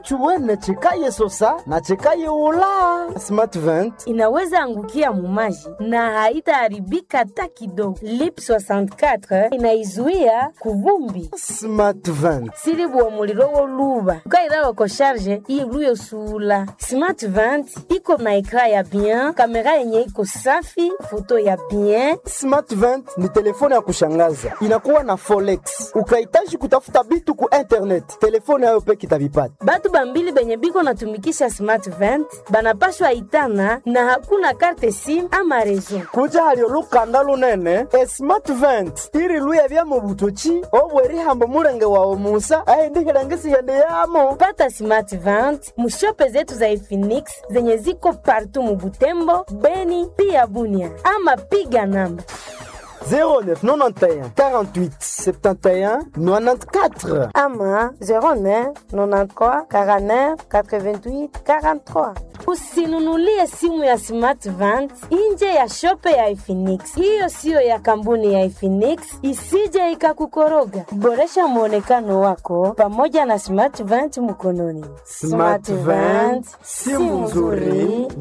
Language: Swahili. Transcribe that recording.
chuwene chikaye sosa na chikaye ula smart vent inaweza angukia mumaji na haitaharibika hata kidogo. Lip 64 inaizuia kuvumbi smart vent silibuwa muliro woluba ukairawa ko sharge iluyo sula smart vent iko na ekra ya bien kamera yenye iko safi foto ya bien smart vent ni telefone ya kushangaza inakuwa na folex ukahitaji kutafuta bitu ku internet telefone yayo peke itavipata batu bambili benye biko natumikisha smart vent banapashwa itana na hakuna karte sim ama rezo kuja halio lukanda lunene e smart vent iri luya bya mu butoki obwerihambo mulenge wawe musa aindihilangisihyende yamo pata smart vent mushope zetu za Efinix zenye ziko partu mubutembo beni pia bunia ama piga namba 0991 48 71 94 ama 09 93 49 88 43 usinunulie simu ya smart vent nje ya shope ya Efinix. Hiyo siyo ya kampuni ya Efinix, isije ikakukoroga. Boresha mwonekano wako pamoja na smart vent mkononi. Smart Vent, simu nzuri